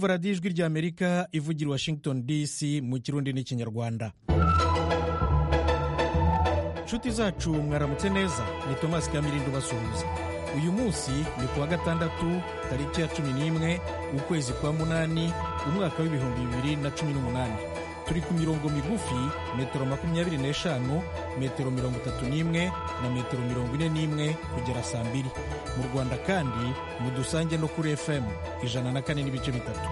kumva radiyo ijwi ry'amerika ivugira i washington dc mu kirundi n'ikinyarwanda inshuti zacu mwaramutse neza ni tomasi kamirindo basuhuza uyu munsi ni ku wa gatandatu tariki ya cumi n'imwe ukwezi kwa munani umwaka w'ibihumbi bibiri na cumi n'umunani turi ku mirongo migufi metero makumyabiri n'eshanu metero mirongo itatu n'imwe na metero mirongo ine n'imwe kugera saa mbiri mu rwanda kandi mudusange no kuri fm ijana na kane n'ibice bitatu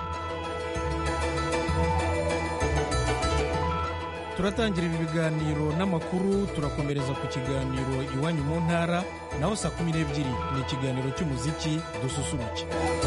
turatangira ibi biganiro n'amakuru turakomereza ku kiganiro iwanyu mu ntara naho saa kumi n'ebyiri ni ikiganiro cy'umuziki dususuruke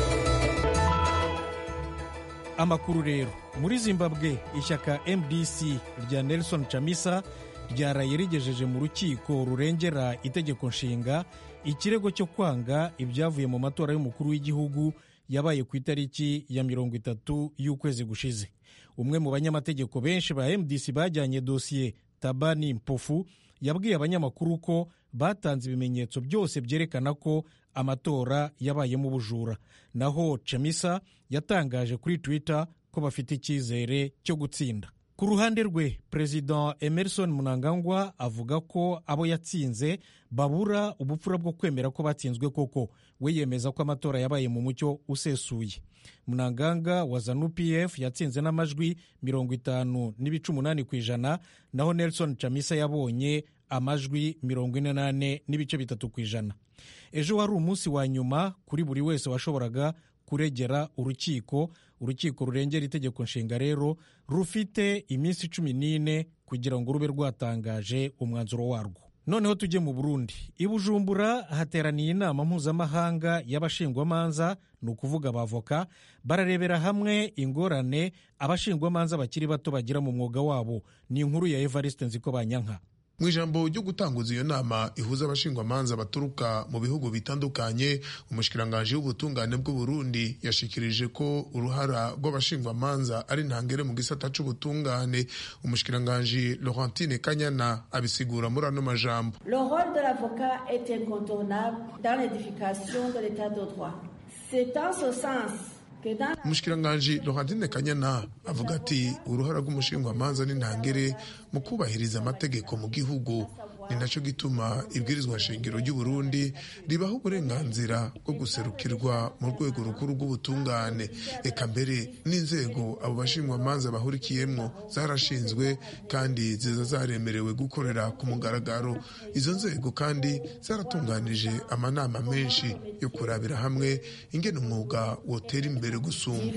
amakuru rero muri zimbabwe ishyaka mdc rya nelson chamisa ryaraye rigejeje mu rukiko rurengera itegeko nshinga ikirego cyo kwanga ibyavuye mu matora y'umukuru w'igihugu yabaye ku itariki ya mirongo itatu y'ukwezi gushize umwe mu banyamategeko benshi ba mdc bajyanye dosiye tabani mpofu yabwiye abanyamakuru ko batanze ibimenyetso byose byerekana ko amatora yabayemo ubujura naho chamisa yatangaje kuri twitter ko bafite icyizere cyo gutsinda ku ruhande rwe perezida emerson munangagwa avuga ko abo yatsinze babura ubupfura bwo kwemera ko batsinzwe koko we yemeza ko amatora yabaye mu mucyo usesuye munanganga wa zanu pf yatsinze n'amajwi mirongo itanu n'ibice umunani ku ijana naho nelson chamisa yabonye amajwi mirongo ine n'ane n'ibice bitatu ku ijana ejo wari umunsi wa nyuma kuri buri wese washoboraga kuregera urukiko urukiko rurengera itegeko nshinga rero rufite iminsi cumi n'ine kugira ngo rube rwatangaje umwanzuro warwo noneho tujye mu burundi i bujumbura hateraniye inama mpuzamahanga y'abashingwamanza ni ukuvuga abavoka bararebera hamwe ingorane abashingwamanza bakiri bato bagira mu mwuga wabo ni inkuru ya evariste nziko banyanka mu ijambo ryo gutanguza iyo nama ihuza abashingwamanza baturuka mu bihugu bitandukanye umushikiranganji w'ubutungane bw'uburundi yashikirije ko uruhara rw'abashingwamanza ari ntangere mu gisata c'ubutungane umushikiranganji laurentine kanyana abisigura muri ano majambo le rôle de l'avocat est incontournable dans l'édification de l'état de droit c'est en ce sens umushikiranganji laurentine kanyana avuga ati uruhara rw'umushingwamanza n'intangere mu kubahiriza amategeko mu gihugu ni nacyo gituma ibwirizwa shingiro ry'uburundi ribaho uburenganzira bwo guserukirwa mu rwego rukuru rw'ubutungane eka mbere n'inzego abo bashingwamanza bahurikiyemo zarashinzwe kandi ziza zaremerewe gukorera ku mugaragaro izo nzego kandi zaratunganije amanama menshi yo kurabira hamwe ingene umwuga wotera imbere gusumba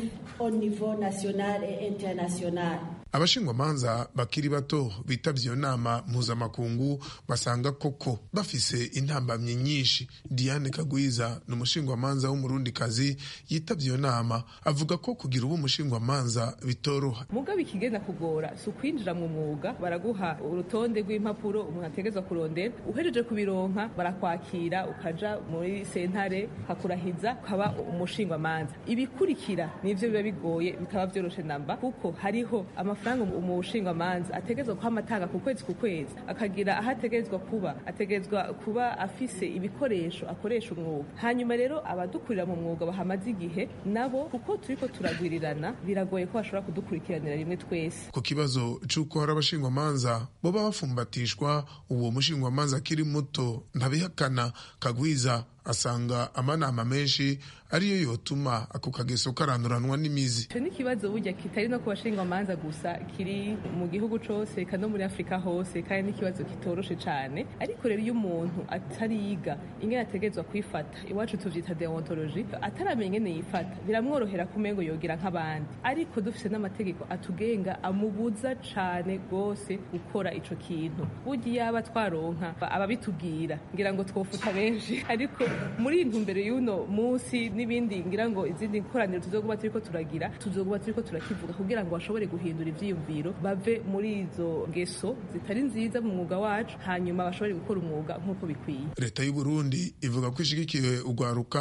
abashingwamanza bakiri bato bitabye iyo nama mpuzamakungu basanga koko bafise intambamyi nyinshi diane kagwiza ni umushingwamanza w'umurundikazi yitabye iyo nama avuga ko kugira ubu umushingwamanza bitoroha mugabo ikigenda kugora si ukwinjira mu mwuga baraguha urutonde rw'impapuro umuntu ategerezwa kurondera uhejeje kubironka barakwakira ukaja muri sentare ukakurahiza ukaba umushingwamanza ibikurikira nivyo biba bigoye bikaba vyoroshe namba kuko hariho amafaranga umushingwamanza ategerezwa kuhama atanga ku kwezi ku kwezi akagira aho ategerezwa kuba ategerezwa kuba afise ibikoresho akoresha umwuga hanyuma rero abadukurira mu mwuga bahamaze igihe nabo kuko turiko turagwirirana biragoye ko bashobora kudukurikiranira rimwe twese ku kibazo c'uko hari abashingwamanza boba bafumbatishwa uwo mushingwamanza akiri muto ntabihakana kagwiza asanga amanama menshi ariyo yotuma ako kageso karanduranwa n'imizi ico ni ikibazo burya kitari no ku bashingwamanza gusa kiri mu gihugu cose eka no muri afurika hose kandi ni ikibazo kitoroshe cane ariko rero iyo umuntu atariga ingene ategerezwa kwifata iwacu tuvyita deontologi ataramenya ingene yifata biramworohera kumengo yogira nk'abandi ariko dufise n'amategeko atugenga amubuza cane rwose gukora ico kintu burya yaba twaronka ababitubwira ngira ngo twofuta benshi ariko muri intumbero y'uno munsi n'ibindi ngira ngo izindi koraniro tuzoguba turiko turagira tuzoguba turiko turakivuga kugira ngo bashobore guhindura ivyiyumviro bave muri izo ngeso zitari nziza mu mwuga wacu hanyuma bashobore gukora umwuga nk'uko bikwiye leta y'u Burundi ivuga ko ishigikiye ugwaruka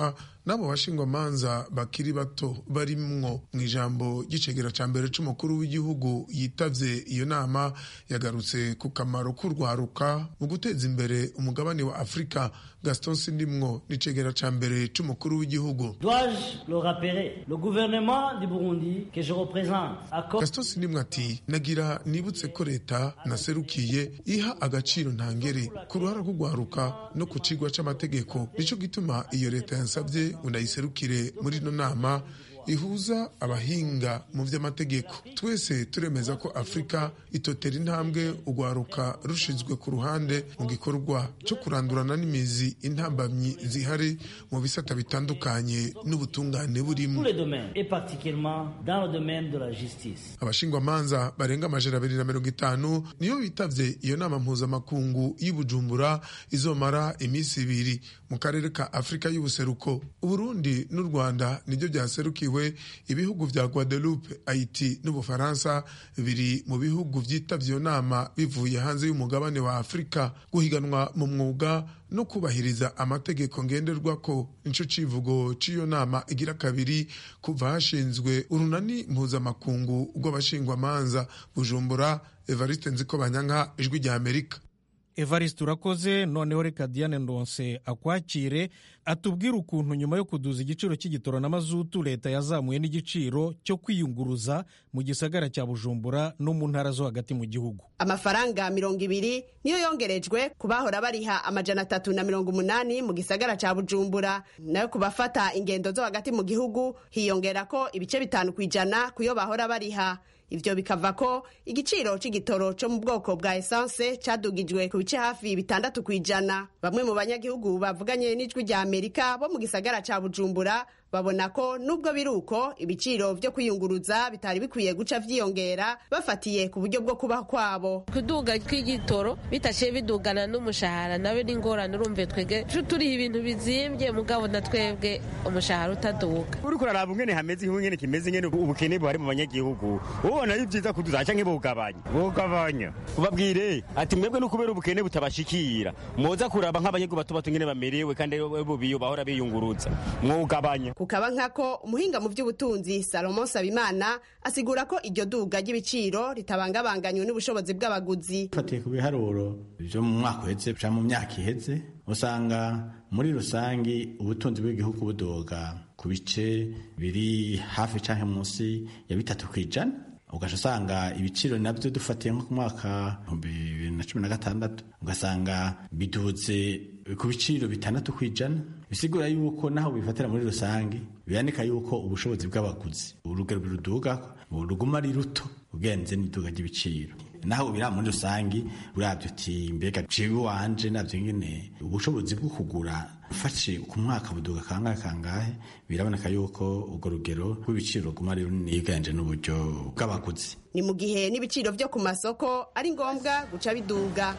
n'abo bashingwamanza bakiri bato barimwo mu ijambo ry'icegera ca mbere c'umukuru w'igihugu yitavye iyo nama yagarutse ku kamaro k'urwaruka mu guteza imbere umugabane wa afurika gaston sindimwo n'icegera ca mbere c'umukuru w'igihugu Dois-je le rappeler Le gouvernement du Burundi que je représente accorde gaston sindimwo ati nagira nibutse ko leta naserukiye iha agaciro ntangere ku ruhara rw'urwaruka no ku cigwa c'amategeko nico gituma iyo leta yansabye ngo ndayiserukire muri ino nama ihuza abahinga mu vy'amategeko twese turemeza ko afurika itotera intambwe urwaruka rushizwe ku ruhande mu gikorwa cyo kurandurana n'imizi intambamyi zihari mu bisata bitandukanye n'ubutungane tous burimo les domaines, et particulièrement dans le domaine de la justice. abashingwamanza barenga amajana abiri na mirongo itanu niyo bitavye iyo nama mpuzamakungu y'i bujumbura izomara iminsi ibiri mu karere ka afurika y'ubuseruko uburundi n'u rwanda nibyo byaserukiwe ibihugu vya guadeloupe haiti n'ubufaransa biri mu bihugu vyitavye iyo nama bivuye hanze y'umugabane wa afurika guhiganwa mu mwuga no kubahiriza amategeko ngenderwako nico civugo c'iyo nama igira kabiri kuva hashinzwe urunani mpuzamakungu rw'abashingwamanza bujumbura evariste nziko banyanka ijwi rya amerika evariste urakoze noneho reka diane ndonse akwakire atubwire ukuntu nyuma yo kuduza igiciro cy'igitoro na mazutu leta yazamuye n'igiciro cyo kwiyunguruza mu gisagara cya bujumbura no mu ntara zo hagati mu gihugu amafaranga mirongo ibiri niyo yongerejwe ku bahora bariha amajana atatu na mirongo umunani mu gisagara ca bujumbura nayo ku bafata ingendo zo hagati mu gihugu hiyongera ko ibice bitanu ku ijana ku yo bahora bariha ivyo bikava ko igiciro c'igitoro co mu bwoko bwa esanse cadugijwe ku bice hafi bitandatu ku ijana bamwe mu banyagihugu bavuganye n'ijwi rya amerika bo mu gisagara ca bujumbura babona ko nubwo biri uko ibiciro vyo kwiyunguruza bitari bikwiye guca vyiyongera bafatiye ku buryo bwo kubaho kwabo kuduga kw'igitoro bitashe bidugana n'umushahara nawe n'ingorane urumve twege turiha ibintu bizimbye mugabo na twebwe umushahara utaduga uriko uraraba ingene hameze igihugu ingene kimeze ingene ubukene buhari mu banyagihugu ubona ari byiza kuduza canke bugabanya bugabanya ubabwire ati mwebwe no kubera ubukene butabashikira muza kuraba nk'abanyagihugu bato bato ingene bamerewe kandi bo biyo bahora biyunguruza mwugabanya kukaba nkako umuhinga mu by'ubutunzi salomo sabimana asigura ko iryo duga ry'ibiciro ritabangabanganywe n'ubushobozi bw'abaguzi fatiye ku biharuro byo mu mwaka uheze canke mu myaka iheze usanga muri rusangi ubutunzi bw'igihugu budoga ku bice biri hafi canke munsi ya bitatu kw'ijana ugaca usanga ibiciro nabyo dufatiye nko ku mwaka bibiri na cumi na gatandatu ugasanga biduze ku biciro bitandatu ku ijana bisigura yuko naho bifatira muri rusange biboneka yuko ubushobozi bw'abaguzi urugero ruduga ruguma ari ruto ugenze n'iduga ry'ibiciro naho biriya muri rusange urabyo uti mbega jewe wanje navyo nyene ubushobozi bwo kugura ufashe ku mwaka buduga kangahe kangahe biraboneka yuko urwo rugero rw'ibiciro ruguma ari runini yiganje n'uburyo bw'abaguzi ni mu gihe n'ibiciro vyo ku masoko ari ngombwa guca biduga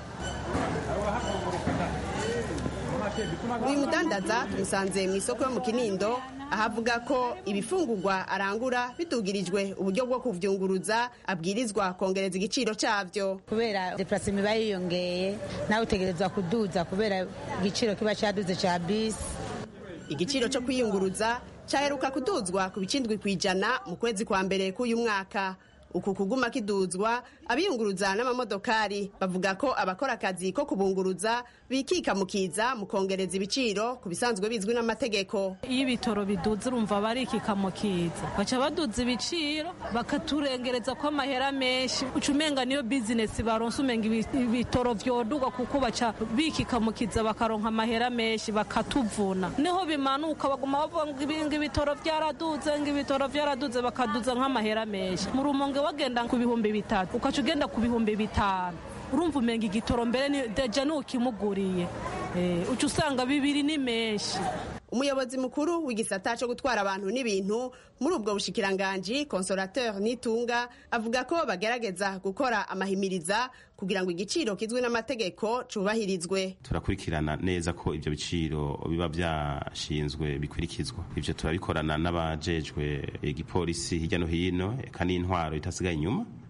uyu mudandaza tumusanze mu isoko yo mu kinindo ahavuga ko ibifungurwa arangura bidugirijwe uburyo bwo kuvyunguruza abwirizwa kongereza igiciro cavyo kubera deplacement iba yiyongeye nawe utegerezwa kuduza kubera igiciro kiba caduze ca bisi igiciro co kwiyunguruza caheruka kuduzwa ku bicindwi kw'ijana mu kwezi kwa mbere k'uyu mwaka uku kuguma kiduzwa abiyunguruza n'amamodokari bavuga ko abakora akazi ko kubunguruza bikika mukiza mu kongereza ibiciro ku bisanzwe bizwi n'amategeko iyo ibitoro biduze urumva barikika mukiza baca baduza ibiciro bakaturengereza ko amahera menshi uca umenga niyo bizinesi baronse umenga ibitoro vyoduga kuko baca bikika mukiza bakaronka amahera menshi bakatuvuna niho bimanuka baguma bavuga ngo ibitoro vyaraduze ngo ibitoro vyaraduze bakaduza nk'amahera menshi mu rumonge wagenda ku bihumbi bitatu ukaca ugenda ku bihumbi bitanu urumva umenga igitoro mbere deja n'ukimuguriye uca usanga bibiri ni menshi umuyobozi mukuru w'igisata cyo gutwara abantu n'ibintu muri ubwo bushikiranganji consolateur nitunga avuga ko bagerageza gukora amahimiriza kugira ngo igiciro kizwi n'amategeko cubahirizwe turakurikirana neza ko ibyo biciro biba byashinzwe bikurikizwa ibyo turabikorana n'abajejwe igipolisi hirya no hino eka n'intwaro itasigaye inyuma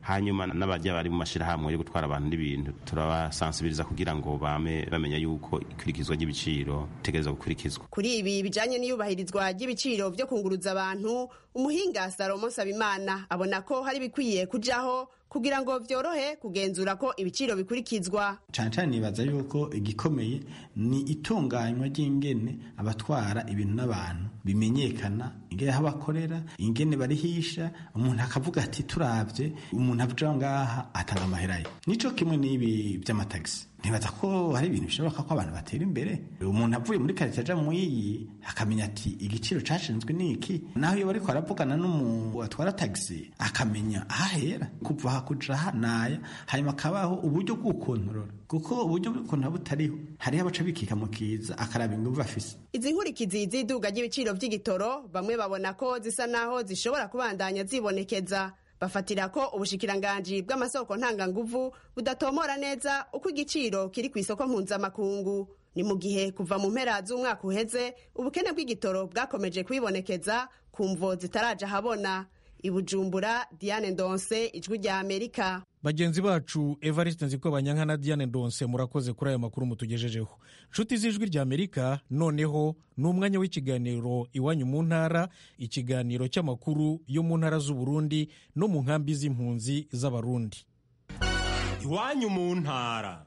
hanyuma n'abajya bari mu mashyirahamwe yo gutwara abantu n'ibintu turabasansibiriza kugira ngo bame bamenya yuko ikurikizwa ry'ibiciro ritegereza gukurikizwa kuri ibi bijanye n'iyubahirizwa ry'ibiciro vyo kunguruza abantu umuhinga salomo sabimana abona ko hari bikwiye kujaho kugira ngo vyorohe kugenzura ko ibiciro bikurikizwa cyane cyane nibaza yuko igikomeye ni itunganywa ry'ingene abatwara ibintu n'abantu bimenyekana ingene aho bakorera ingene barihisha umuntu akavuga ati turavye umuntu avuga ngaha atanga amahera ye nico kimwe n'ibi vy'amatagisi ntibaza ko hari ibintu bishoboka ko abantu batera imbere umuntu avuye muri karitsiye aja mu iyi akamenya ati igiciro cashinzwe niki naho iyo bariko aravugana n'umuntu atwara tagisi akamenya ahahera kuva aha kuja aha naya hanyuma akabaho uburyo bw'ukontorora kuko uburyo bw'ukontorora butariho hariho abaca bikika mu kiza akaraba inguvu afise izi nkurikizi z'iduga ry'ibiciro vy'igitoro bamwe babona ko zisa naho zishobora kubandanya zibonekeza bafatira ko ubushikiranganji bw'amasoko ntanganguvu budatomora neza uko igiciro kiri ku isoko mpuzamakungu ni mu gihe kuva mu mpera z'umwaka uheze ubukene bw'igitoro bwakomeje kwibonekeza ku mvo zitaraja habona ibujumbura diane ndonse ijwi rya amerika bagenzi bacu evariste nzikobanyanka na diane ndonse murakoze kuri aya makuru mutugejejeho nshuti z'ijwi rya amerika noneho ni umwanya w'ikiganiro iwanyu mu ntara ikiganiro cy'amakuru yo mu ntara z'uburundi no mu nkambi z'impunzi z'abarundi iwanyu mu ntara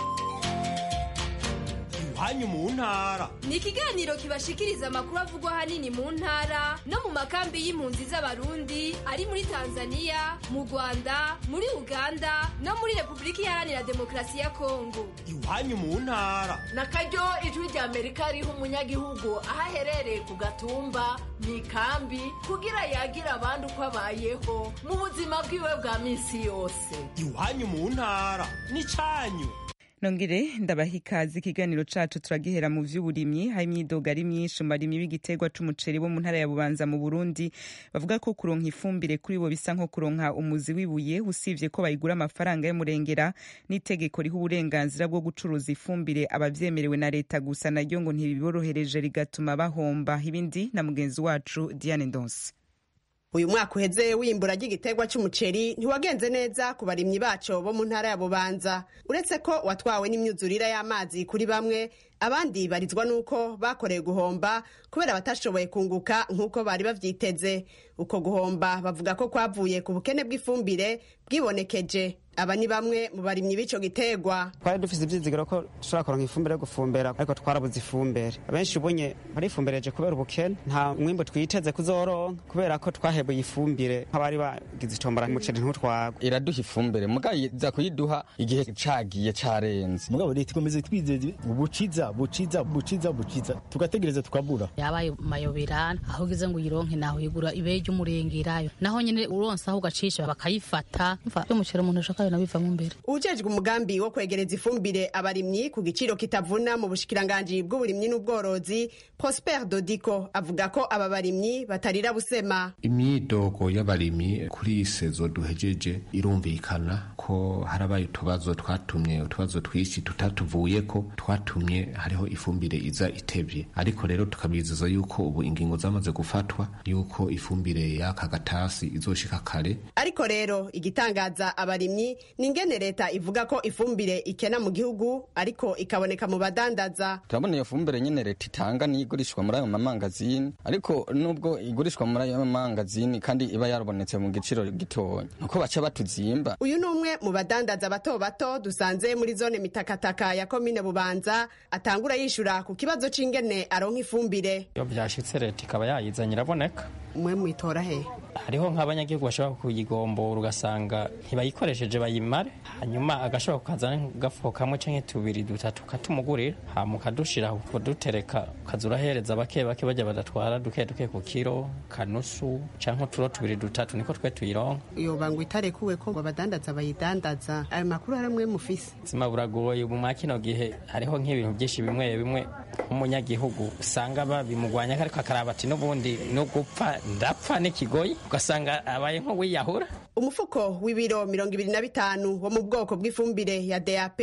iwanyu mu ntara ni ikiganiro kibashikiriza amakuru avugwa ahanini mu ntara no mu makambi y'impunzi z'abarundi ari muri tanzania mu rwanda muri uganda no muri repubulika iharanira demokarasi ya kongo iwanyu mu ntara na karyo ijwi rya amerika riha umunyagihugu aho aherereye ku gatumba mu ikambi kugira yagira abandi uko abayeho mu buzima bwiwe bwa minsi yose iwanyu mu ntara ni cyanyu nongere ndabaha ikaze ikiganiro cacu turagihera mu vy'uburimyi hari imyidogo ari myinshi mu barimyi b'igiterwa c'umuceri bo mu ntara ya bubanza mu burundi bavuga ko kuronka ifumbire kuri bo bisa nko kuronka umuzi w'ibuye usivye ko bayigura amafaranga y'umurengera n'itegeko riha uburenganzira bwo gucuruza ifumbire abavyemerewe na leta gusa naryo ngo ntibiborohereje rigatuma bahomba ibindi na mugenzi wacu diane ndonse uyu mwaka uheze w'imbura ry'igiterwa cy'umuceri ntiwagenze neza ku barimyi baco bo mu ntara ya bubanza uretse ko watwawe n'imyuzurire y'amazi kuri bamwe abandi barizwa n'uko bakoreye guhomba kubera batashoboye kunguka nk'uko bari bavyiteze uko guhomba bavuga ko kwavuye ku bukene bw'ifumbire bwibonekeje aba ni bamwe mu barimyi b'ico giterwa twari dufise ivyizigiro ko dushobora kuronka ifumbire yo gufumbera ariko twarabuze ifumbire abenshi ubunye barifumbireje kubera ubukene nta mwimbu twiteze kuzoronka kubera ko twahebuye ifumbire nk'abari bagize itombora umuceri ntutwagwe iraduha ifumbire mugabo iza kuyiduha igihe cagiye carenze mugabo leta ikomeze twizeze ubuciza buciza buciza buciza tugategereza tukabura yabaye mayobera aho ugeze ngo uyironke naho uyigura ibeyi ry'umurengerayo naho nyene uronse aho ugacisha bakayifata mva y'umuceri umuntu ashaka nayo bivamo imbere ujejwe umugambi wo kwegereza ifumbire abarimyi ku giciro kitavuna mu bushikiranganji bw'uburimyi n'ubworozi prosper dodiko avuga ko aba barimyi batarira busema imyidogo y'abarimyi kuri iyi sezo duhejeje irumvikana ko harabaye utubazo twatumye utubazo twinshi tutatuvuye ko twatumye hariho ifumbire iza itevye ariko rero tukabizeza yuko ubu ingingo zamaze gufatwa yuko ifumbire y'aka gatasi izoshika kare ariko rero igitangaza abarimyi ni ingene leta ivuga ko ifumbire ikena mu gihugu ariko ikaboneka mu badandaza turabona iyo fumbire nyene leta itanga niyo igurishwa muri ayo mamangazini ariko nubwo igurishwa muri ayo mamangazini kandi iba yarabonetse mu giciro gitonya nuko baca batuzimba uyu ni umwe mu badandaza bato bato dusanze muri zone mitakataka ya komine bubanza atangura yishura ku kibazo c'ingene aronka ifumbire iyo byashitse leta ikaba yayizanye iraboneka mwe mwitora he hariho nk'abanyagihugu bashobora kuyigombora ugasanga ntibayikoresheje bayimare hanyuma agashobora kukazana agafuko kamwe canke tubiri dutatu katumugurira hama ukadushira kudutereka ukaza urahereza bake bake bajya badatwara duke duke ku kiro kanusu canke uturo tubiri dutatu niko twe tuyironka yoba ngo itarekuwe ko abadandaza bayidandaza ayo makuru hari mwe mufise ubuzima buragoye ubu mwa kino gihe hariho nk'ibintu byinshi bimwe bimwe nk'umunyagihugu usanga babimugwanya ariko akaraba ati n'ubundi no gupfa ndapfa n'ikigoyi ugasanga abaye nk'uwiyahura umufuko w'ibiro mirongo ibiri na bitanu wo mu bwoko bw'ifumbire ya dap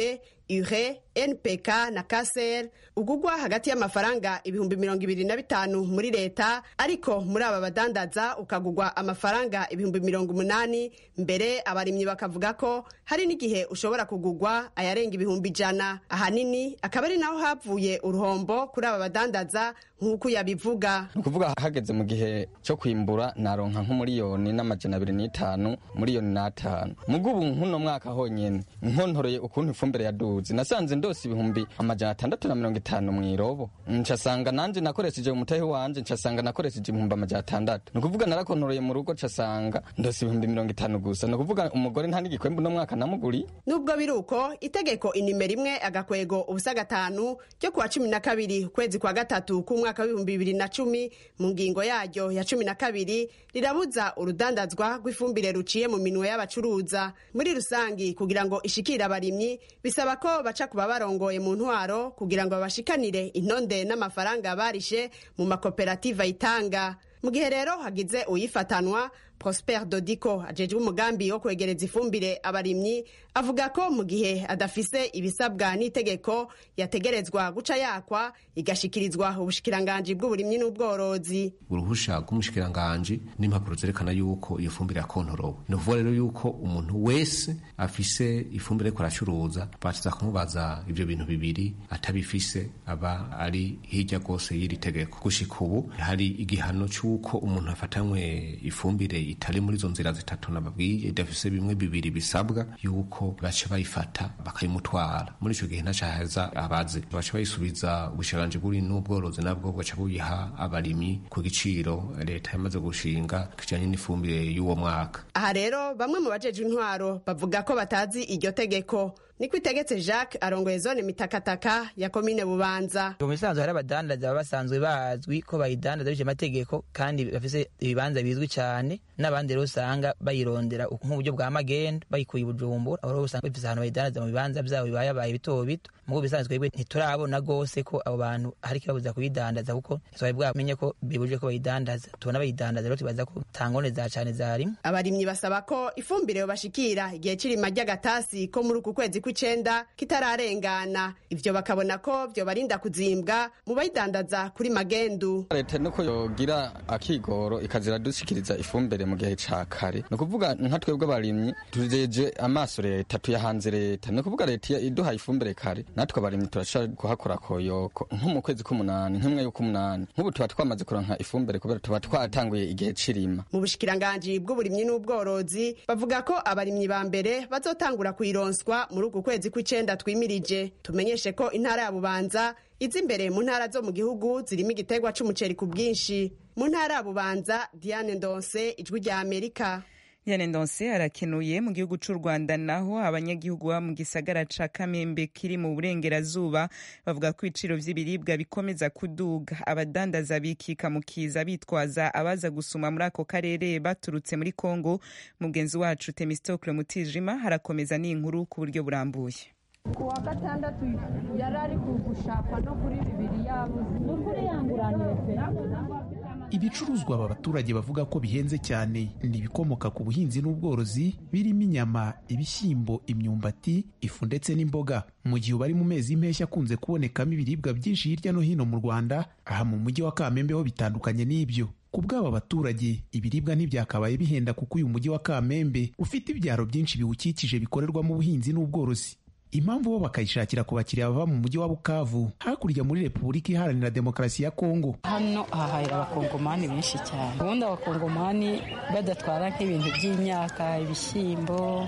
ure npk na kaser ugugwa hagati y'amafaranga ibihumbi mirongo ibiri na bitanu muri leta ariko muri aba badandaza ukagugwa amafaranga ibihumbi mirongo umunani mbere abarimyi bakavuga ko hari n'igihe ushobora kugugwa ayarenga ibihumbi ijana ahanini akaba ari naho havuye uruhombo kuri aba badandaza nk'uko yabivuga ni ukuvuga hageze mu gihe cyo kwimbura naronka nk'umuriyoni n'amajana abiri n'itanu miliyoni n'atanu mugo ubu nk'uno mwaka honyine nkontoreye ukuntu ifumbire yaduze nasanze ndose ibihumbi amajana atandatu na mirongo itanu mu irobo ncasanga nanje nakoresheje umutahe wanje ncasanga nakoresheje ibihumbi amajana atandatu ni ukuvuga narakontoreye mu rugo ncasanga ndose ibihumbi mirongo itanu gusa ni ukuvuga umugore nta n'igikwembu uno mwaka namuguri nubwo biri uko itegeko inimero imwe agakwego ubusa gatanu ryo kuwa cumi na kabiri ukwezi kwa gatatu k'umwaka w'ibihumbi bibiri na cumi mu ngingo yaryo ya cumi na kabiri rirabuza urudandazwa rw'ifumbire ruciye mu minwe y'abacuruza muri rusangi kugira ngo ishikire abarimyi bisaba ko baca kuba barongoye mu ntwaro kugira ngo babashikanire intonde n'amafaranga barishe mu makoperative ayitanga mu gihe rero hagize uyifatanwa prosper dodiko ajejwe umugambi wo kwegereza ifumbire abarimyi avuga ko mu gihe adafise ibisabwa n'itegeko yategerezwa guca yakwa igashikirizwa ubushikiranganji bw'uburimyi n'ubworozi uruhusha rw'umushikiranganji n'impapuro zerekana yuko iyo fumbire yakontorowe ni ukuvuga rero yuko umuntu wese afise ifumbire ariko aracuruza bakiza kumubaza ivyo bintu bibiri atabifise aba ari hirya rwose y'iri tegeko gushika ubu hari igihano c'uko umuntu afatanywe ifumbire itari muri izo nzira zitatu nababwiye idafise bimwe bibiri bisabwa yuko baca bayifata bakayimutwara muri ico gihe ntacahaza abaze baca bayisubiza ubushikiranganji bw'uburimyi n'ubworozi nabwo bugaca buyiha abarimyi ku giciro leta yamaze gushinga kijanye n'ifumbire y'uwo mwaka aha rero bamwe mu bajejwe intwaro bavuga ko batazi iryo tegeko niko itegetse jacques arongoye zone mitakataka ya komine bubanza mu bisanzwe hari abadandaza baba basanzwe bazwi ko bayidandaza bije amategeko kandi bafise ibibanza bizwi cyane n'abandi rero usanga bayirondera nk'uburyo bwa magendo bayikuye bujumbura aho rero usanga bafise ahantu bayidandaza mu bibanza byabo bibayabaye bito bito mugo bisanzwe twebwe ntiturabona rwose ko abo bantu hari ikibabuza kuyidandaza kuko ntitwari bwamenye ko bibujije ko bayidandaza tubona bayidandaza rero tubaza ko tangone za cyane zarimo abarimyi basaba ko ifumbire bashikira igihe c'irima ry'agatasi ko muri uku kwezi kw'icenda kitararengana ivyo bakabona ko vyo barinda kuzimbwa mu bayidandaza kuri magendu leta nuko yogira akigoro ikazira dushikiriza ifumbire mu gihe ca kare ni ukuvuga nka twebwe abarimyi tujeje amaso leta tuyahanze leta ni ukuvuga leta iduhaye ifumbire kare natwe abarimyi turashaka kuhakora koyoko nko mu kwezi k'umunani nk'imwe y'ukumunani nk'ubu tuba twamaze kuronka ifumbire kubera tuba twatanguye igihe c'irima mu bushikiranganji bw'uburimyi n'ubworozi bavuga ko abarimyi ba mbere bazotangura kuyironswa muri uku kwezi kw'icenda twimirije tumenyeshe ko intara ya bubanza iza imbere mu ntara zo mu gihugu zirimo igiterwa c'umuceri ku bwinshi mu ntara ya bubanza diane ndonse ijwi rya amerika Diane Ndonse arakenuye mu gihugu c'u Rwanda naho abanyagihugu ba mu gisagara ca Kamembe kiri mu burengerazuba bavuga ko ibiciro vy'ibiribwa bikomeza kuduga abadandaza bikika mu kiza bitwaza abaza gusuma muri ako karere baturutse muri Kongo mugenzi wacu Temistocle Mutijima harakomeza n'inkuru ku buryo burambuye ku wa gatandatu yari ari gushaka no kuri bibiri yabuze ni ukuri yanguranire pe ibicuruzwa aba baturage bavuga ko bihenze cyane ni ibikomoka ku buhinzi n'ubworozi birimo inyama ibishyimbo imyumbati ifu ndetse n'imboga mu gihe bari mu mezi y'impeshyi akunze kubonekamo ibiribwa byinshi hirya no hino mu rwanda aha mu mujyi wa kamembe ho bitandukanye n'ibyo ku bw'aba baturage ibiribwa ntibyakabaye bihenda kuko uyu mujyi wa kamembe ufite ibyaro byinshi biwukikije bikorerwamo ubuhinzi n'ubworozi impamvu bo bakayishakira ku bakiriya bava mu mujyi wa bukavu hakurya muri repubulika iharanira demokarasi ya kongo hano hahahira abakongomani benshi cyane ubundi abakongomani badatwara nk'ibintu by'imyaka ibishyimbo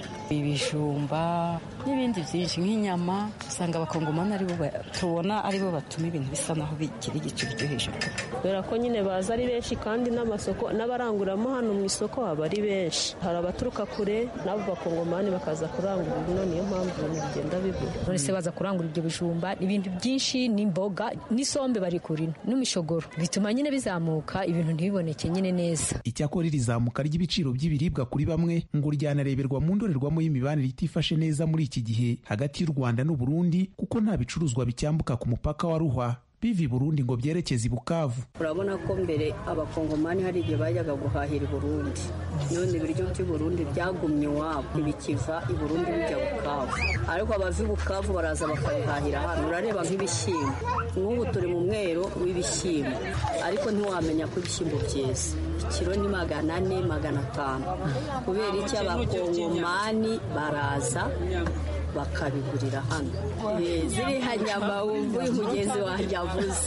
ibijumba n'ibindi byinshi nk'inyama usanga abakongomani aribo tubona aribo batuma ibintu bisa naho bigira igiciro cyo hejuru kubera ko nyine baza ari benshi kandi n'amasoko n'abaranguramo hano mu isoko haba ari benshi hari abaturuka kure n'abo bakongomani bakaza kurangura ino niyo mpamvu ibintu bigenda none se baza kurangura ibyo bijumba ibintu byinshi n'imboga n'isombe bari kurino n'imishogoro bituma nyine bizamuka ibintu ntibiboneke nyine neza icyakora iri zamuka ry'ibiciro by'ibiribwa kuri bamwe ngo ryanareberwa mu ndorerwamo y'imibanire itifashe neza muri iki gihe hagati y'u rwanda n'u burundi kuko nta bicuruzwa bicyambuka ku mupaka wa ruhwa biva i burundi ngo byerekeze i bukavu urabona ko mbere abakongomani hari igihe bajyaga guhahira i burundi none ibiryo by'i burundi byagumye iwabo ntibikiva i burundi bijya bukavu ariko abava i bukavu baraza bakabihahira hano urareba nk'ibishyimbo nk'ubu turi mu mwero w'ibishyimbo ariko ntiwamenya ko ibishyimbo byeze ikiro ni magana ane magana atanu kubera iki abakongomani baraza bakabigurira hano ziriya nyama wumva uyu mugenzi wanjye avuze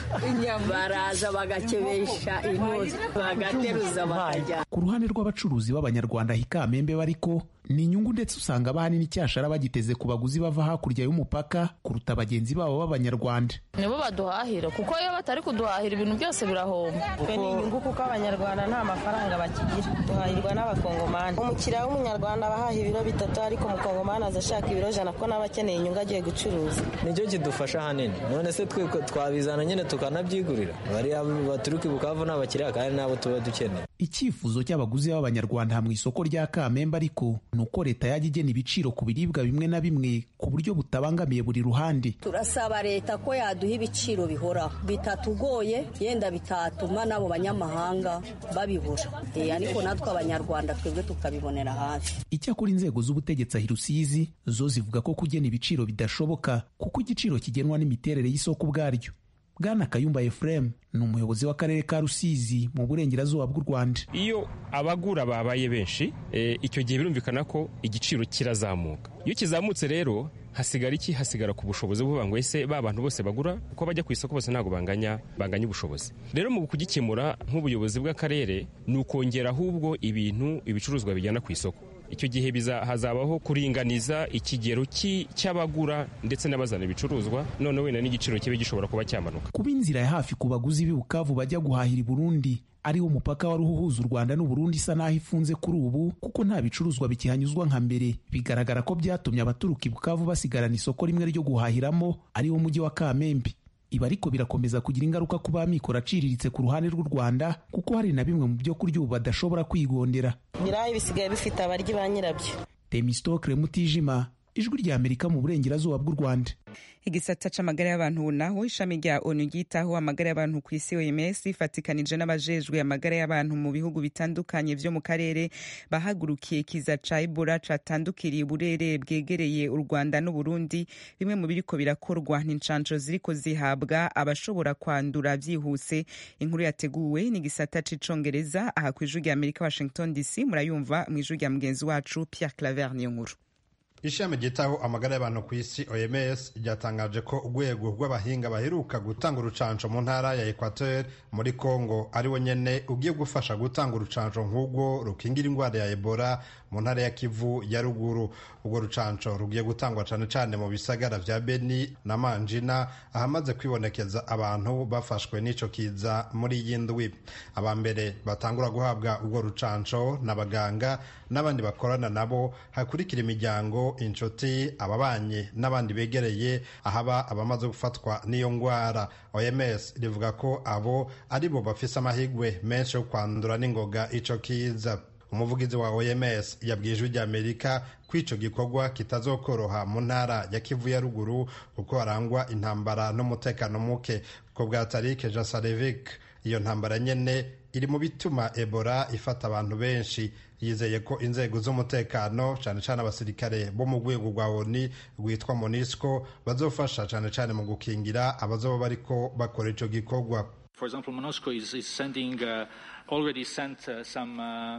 baraza bagakebesha intuzi bagateruza bakajya ku ruhande rw'abacuruzi b'abanyarwanda hikamembe bariko ni inyungu ndetse usanga abahani n'icyashara bagiteze ku baguzi bava hakurya y'umupaka kuruta bagenzi babo b'abanyarwanda nibo baduhahira kuko iyo batari kuduhahira ibintu byose birahomba twe ni inyungu kuko abanyarwanda nta mafaranga bakigira duhahirwa n'abakongomani umukiriya w'umunyarwanda abahaha ibiro bitatu ariko umukongomani aza ashaka ibiro jana ko nawe akeneye inyungu agiye gucuruza nicyo kidufasha ahanini none se twe twabizana nyine tukanabyigurira bariya baturuka i bukavu ni abakiriya kandi nabo tuba dukeneye icyifuzo cy'abaguzi b'abanyarwanda mu isoko rya kamembe ariko ni uko leta yajya igena ibiciro ku biribwa bimwe na bimwe ku buryo butabangamiye buri ruhande turasaba leta ko yaduha ibiciro bihoraho bitatugoye yenda bitatuma n'abo banyamahanga babibura ariko natwe abanyarwanda twebwe tukabibonera hafi icyakora inzego z'ubutegetsi ahi rusizi zo zivuga ko kugena ibiciro bidashoboka kuko igiciro kigenwa n'imiterere y'isoko ubwaryo bwana kayumba efuremu ni umuyobozi w'akarere ka rusizi mu burengerazuba bw'u rwanda iyo abagura babaye benshi icyo gihe birumvikana ko igiciro kirazamuka iyo kizamutse rero hasigara iki hasigara ku bushobozi buvuga ngo ese ba bantu bose bagura uko bajya ku isoko bose ntabwo banganya banganya ubushobozi rero mu kugikemura nk'ubuyobozi bw'akarere ni ukongera ahubwo ibintu ibicuruzwa bijyana ku isoko icyo gihe hazabaho kuringaniza ikigero cy'abagura ndetse n'abazana ibicuruzwa none wenda n'igiciro kibe gishobora kuba cyamanuka kuba inzira ya hafi ku baguzi b'i bukavu bajya guhahira i burundi ariwo mupaka wari uhuza u rwanda n'uburundi isa n'aho ifunze kuri ubu kuko nta bicuruzwa bikihanyuzwa nka mbere bigaragara ko byatumye abaturuka i bukavu basigarana isoko rimwe ryo guhahiramo ariwo mujyi wa kamembe ibi ariko birakomeza kugira ingaruka ku b'amikoro aciriritse ku ruhande rw'u rwanda kuko hari na bimwe mu byo kurya ubu badashobora kwigondera ibirayi bisigaye bifite abaryi ba nyirabyo temistokre mutijima ijwi rya amerika mu burengerazuba bw'u rwanda igisata c'amagara y'abantu naho ishami rya onu ryitaho amagara y'abantu ku isi oms ifatikanije n'abajejwe amagara y'abantu mu bihugu bitandukanye vyo mu karere bahagurukiye kiza ca ebola catandukiriye uburere bwegereye u rwanda n'uburundi bimwe mu biriko birakorwa n'incanco ziriko zihabwa abashobora kwandura vyihuse inkuru yateguwe n'igisata c'icongereza aha kw'ijwi rya amerika washington dc murayumva mw'ijwi rya mugenzi wacu pierre claver niyo nkuru ishami ryitaho amagara y'abantu ku isi oms ryatangaje ko urwego rw'abahinga baheruka gutanga urucanco mu ntara ya equateur muri congo ariwo nyene ugiye gufasha gutanga urucanco nk'urwo rukingira indwara ya ebola mu ntara ya kivu ya ruguru urwo rucanco rugiye gutangwa cane cane mu bisagara vya beni na manjina ahamaze kwibonekeza abantu bafashwe n'ico kiza muri iyi ndwi aba mbere batangura guhabwa urwo rucanco n'abaganga n'abandi bakorana nabo hakurikira imiryango inshuti ababanyi n'abandi begereye ahaba abamaze gufatwa n'iyo ndwara oms rivuga ko abo ari bo bafise amahirwe menshi yo kwandura n'ingoga ico kiza umuvugizi wa oms yabwiye ijwi ry'amerika ko ico gikorwa kitazokoroha mu ntara ya kivu ya ruguru kuko harangwa intambara n'umutekano muke ko bwa tarike jasarevic iyo ntambara nyene iri mu bituma ebola ifata abantu benshi yizeye ko inzego z'umutekano cyane cyane abasirikare bo mu rwego rwa oni rwitwa monisco bazofasha cyane cyane mu gukingira abazoba bariko bakora ico gikorwa For example, MONUSCO is, is sending, uh, already sent uh, some uh,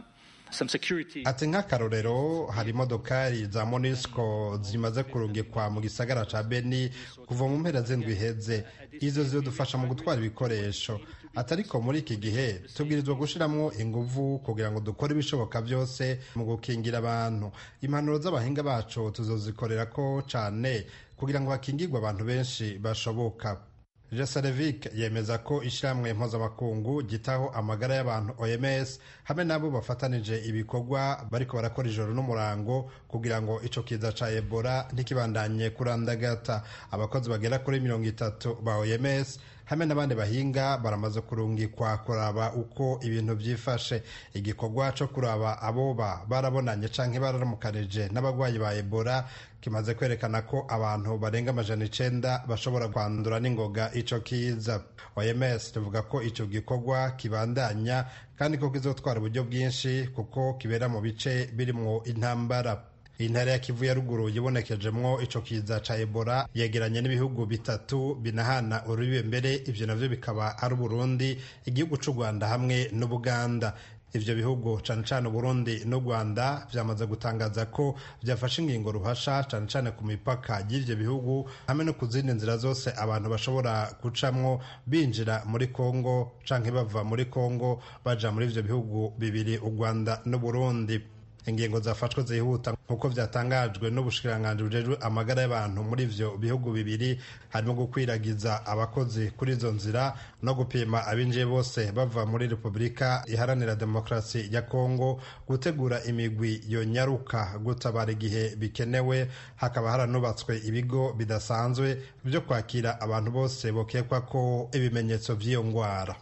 ati nk'akarorero hari imodokari za monisco zimaze kurungikwa mu gisagara ca beni kuva mu mpera z'indwi iheze izo zidufasha mu gutwara ibikoresho ati ariko muri iki gihe tubwirizwa gushiramwo inguvu kugira ngo dukore ibishoboka byose mu gukingira abantu impanuro z'abahinga bacu tuzozikorera ko cane kugira ngo bakingirwe abantu benshi bashoboka jesarevic yemeza ko ishyirahamwe mpuzamakungu gitaho amagara y'abantu oms hamwe nabo bafatanije ibikorwa bariko barakora ijoro n'umurango kugira ngo ico kiza ca ebola ntikibandanye kurandagata abakozi bagera kuri mirongo itatu ba oms hamwe n'abandi bahinga baramaze kurungikwa kuraba uko ibintu byifashe igikorwa cyo kuraba aboba barabonanye canke bararamukanije n'abagwayi ba ebola kimaze kwerekana ko abantu barenga amajana icenda bashobora kwandura n'ingoga ico kiza oms tuvuga ko ico gikorwa kibandanya kandi ko kizotwara uburyo bwinshi kuko kibera mu bice birimwo intambara intara ya kivu ya ruguru yibonekejemwo ico kiza ca ebola yegeranye n'ibihugu bitatu binahana urubibe mbere ivyo navyo bikaba ari uburundi igihugu c'u rwanda hamwe n'ubuganda ivyo bihugu cane cane uburundi n'u rwanda vyamaze gutangaza ko vyafashe ingingo ruhasha cane cane ku mipaka y'ivyo bihugu hamwe no ku zindi nzira zose abantu bashobora gucamwo binjira muri kongo canke bava muri kongo baja muri ivyo bihugu bibiri u rwanda n'uburundi ingingo zafashwe zihuta nk'uko vyatangajwe n'ubushikiranganji bujejwe amagara y'abantu muri ivyo bihugu bibiri harimo gukwiragiza abakozi kuri izo nzira no gupima abinjiye bose bava muri repubulika iharanira demokarasi ya kongo gutegura imigwi yonyaruka gutabara igihe bikenewe hakaba haranubatswe ibigo bidasanzwe vyo kwakira abantu bose bokekwa ko ibimenyetso vy'iyo ngwara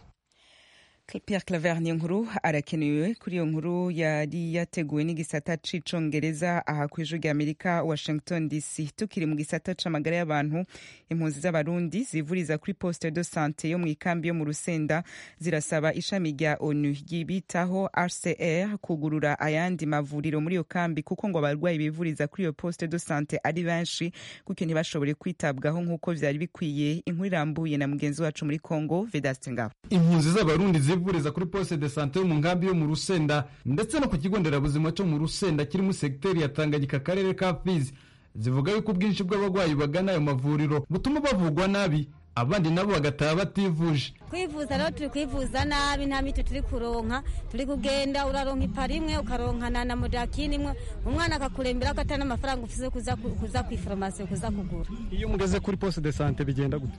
Pierre Claver ni nkuru arakenewe kuri iyo nkuru yari yateguwe n'igisata c'icongereza aha ku ijwi ry'Amerika Washington DC tukiri mu gisata c'amagara y'abantu impunzi z'abarundi zivuriza kuri poste de sante yo mu ikambi yo mu Rusenda zirasaba ishami rya ONU ryibitaho RCR kugurura ayandi mavuriro muri iyo kambi kuko ngo abarwayi bivuriza kuri iyo poste de sante ari benshi kuko ntibashobore kwitabwaho nk'uko vyari bikwiye inkuru irambuye na mugenzi wacu muri Congo Vedaste Ngabo impunzi z'abarundi zivuriza kuri poste de sante yo mu nkambi yo mu Rusenda ndetse no ku kigo nderabuzima cyo mu Rusenda kiri mu segiteri ya Tanganyika akarere ka Fizi zivuga yuko ubwinshi bw'abarwayi bagana ayo mavuriro butuma bavugwa nabi abandi nabo bagataha bativuje kwivuza rero turi kwivuza nabi nta miti turi kuronka turi kugenda uraronka ipara imwe ukaronkana na modakini imwe umwana akakurembera ko atari n'amafaranga ufise kuza kuza ku ifarumasi kuza kugura iyo mugeze kuri poste de sante bigenda gute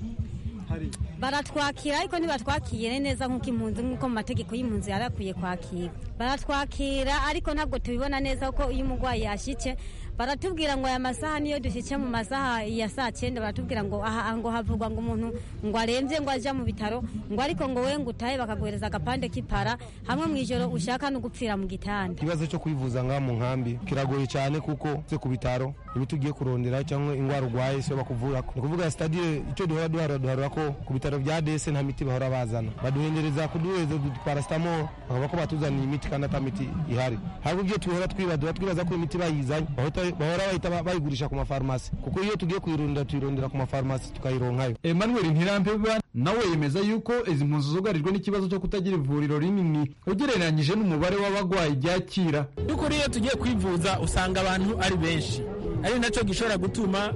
baratwakira ariko ntibatwakire neza nk'uko impunzi nk'uko mu mategeko y'impunzi yari akwiye kwakira baratwakira ariko ntabwo tubibona neza kuko iyo umurwayi yashyitse baratubwira ngo aya masaha niyo dushyitse mu masaha ya saa cyenda baratubwira ngo aha ngo havugwa ngo umuntu ngo arembye ngo ajya mu bitaro ngo ariko ngo we ngo utahe bakaguhereza agapande k'ipara hamwe mu ijoro ushaka no gupfira mu gitanda ikibazo cyo kwivuza ngaha mu nkambi kiragoye cyane kuko se ku bitaro imiti ugiye kurondera cyangwa indwara urwaye siyo bakuvura ni ukuvuga sitadire icyo duhora duhara duharura ko ku bitaro bya dese nta miti bahora bazana baduhendereza kuduhereza parasitamoro bakavuga ko batuzaniye imiti kandi ata miti ihari ahubwo ibyo tuhora twibadura twibaza ko imiti bayizanye bahora bahita bayigurisha ku mafarumasi kuko iyo tugiye kuyirondera tuyirondera ku mafarumasi tukayironkayo Emmanuel Ntirampeba nawe yemeza yuko izi mpunzi zugarijwe n'ikibazo cyo kutagira ivuriro rinini ugereranyije n'umubare w'abagwayi ryakira by'ukuri iyo tugiye kwivuza usanga abantu ari benshi ari nacyo gishobora gutuma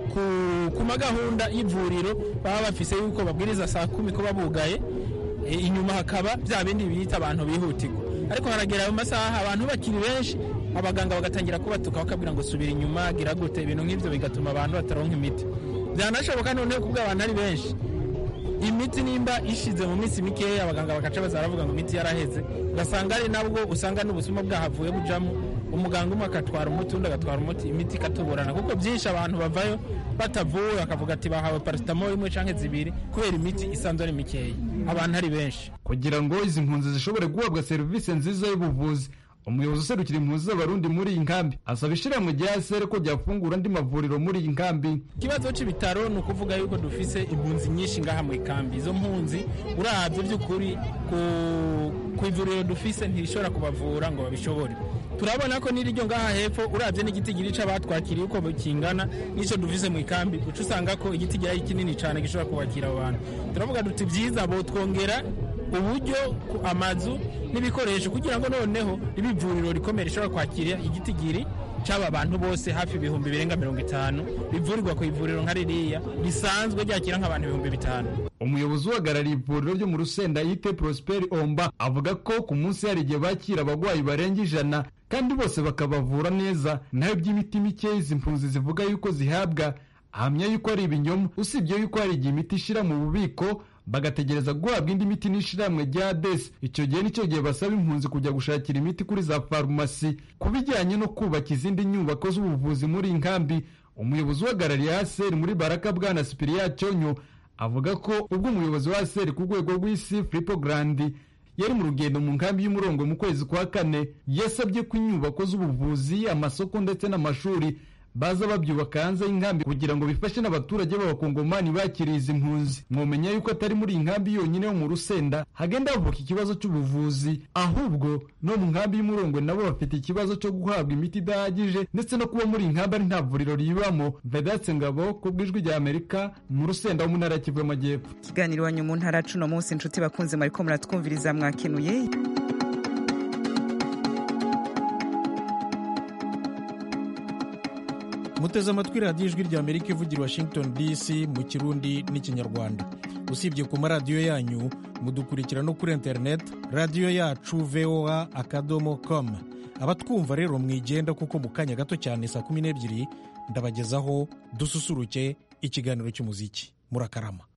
ku magahunda y'ivuriro baba bafise yuko babwiriza saa kumi kuba bugaye inyuma hakaba bya bindi bita abantu bihutirwa ariko haragera mu masaha abantu bakiri benshi abaganga bagatangira kubatuka bakabwira ngo subira inyuma gira gute ibintu nk'ibyo bigatuma abantu bataronka imiti byanashoboka noneho kubwo abantu ari benshi imiti nimba ishize mu minsi mikeya abaganga bakaca baza baravuga ngo imiti yaraheze ugasanga ari nabwo usanga n'ubusuma bwahavuye bujamo umuganga umwe agatwara umuti undi agatwara umuti imiti ikatuburana kuko byinshi abantu bavayo batavuwe bakavuga ati bahawe parasitamoro imwe cyangwa zibiri kubera imiti isanzwe ari mikeya abantu ari benshi kugira ngo izi mpunzi zishobore guhabwa serivisi nziza y'ubuvuzi umuyobozi userukira impunzi z'abarundi muri iyi nkambi asaba ishyirahamwe rya sere ko ryafungura andi mavuriro muri iyi nkambi ikibazo cy'ibitaro ni ukuvuga yuko dufise impunzi nyinshi ngaha mu ikambi izo mpunzi urabye by'ukuri ku ivuriro dufise ntirishobora kubavura ngo babishobore turabona ko n'iryo ngaha hepfo urabye n'igiti girica batwakiriye uko kingana n'icyo dufise mu ikambi uca usanga ko igiti gihari kinini cyane gishobora kubakira abo bantu turavuga duti byiza botwongera uburyo amazu n'ibikoresho kugira ngo noneho ribe ivuriro rikomeye rishobora kwakira igitigiri cy'aba bantu bose hafi ibihumbi birenga mirongo itanu rivurirwa ku ivuriro nka ririya risanzwe ryakira nk'abantu ibihumbi bitanu umuyobozi uhagarariye ivuriro ryo mu rusenda yite prosperi omba avuga ko ku munsi hari igihe bakira abarwayi barenga ijana kandi bose bakabavura neza naho by'imiti mike izi mpunzi zivuga yuko zihabwa ahamya yuko ari ibinyoma usibye yuko hari igihe imiti ishira mu bubiko bagategereza guhabwa indi miti n'ishyirahamwe rya desi icyo gihe nicyo gihe basaba impunzi kujya gushakira imiti kuri za farumasi ku bijyanye no kubaka izindi nyubako z'ubuvuzi muri iyi nkambi umuyobozi uhagarariye aseri muri baraka bwana sipiriya cyonyo avuga ko ubwo umuyobozi wa seri ku rwego rw'isi filipo garandi yari mu rugendo mu nkambi y'umurongo mu kwezi kwa kane yasabye ko inyubako z'ubuvuzi amasoko ndetse n'amashuri baza babyubaka hanze y'inkambi kugira ngo bifashe n'abaturage b'abakongomani bakiriye izi mpunzi mwomenya yuko atari muri iyi nkambi yonyine yo mu rusenda hagenda havuka ikibazo cy'ubuvuzi ahubwo no mu nkambi y'umurongwe nabo bafite ikibazo cyo guhabwa imiti idahagije ndetse no kuba muri iyi nkambi ari nta vuriro ribamo vedatse ngabo ku bw'ijwi rya amerika mu rusenda wo mu ntara ya kivu y'amajyepfo ikiganiro iwanyu mu ntara cuno munsi inshuti bakunze mwariko muratwumviriza mwakenuye muteze amatwi radiyo ijwi rya amerika ivugira washington dc mu kirundi n'ikinyarwanda usibye ku maradiyo yanyu mudukurikira no kuri interineti radiyo yacu voa akadomo com abatwumva rero mwigenda kuko mu kanya gato cyane saa kumi n'ebyiri ndabagezaho dususuruke ikiganiro cy'umuziki murakarama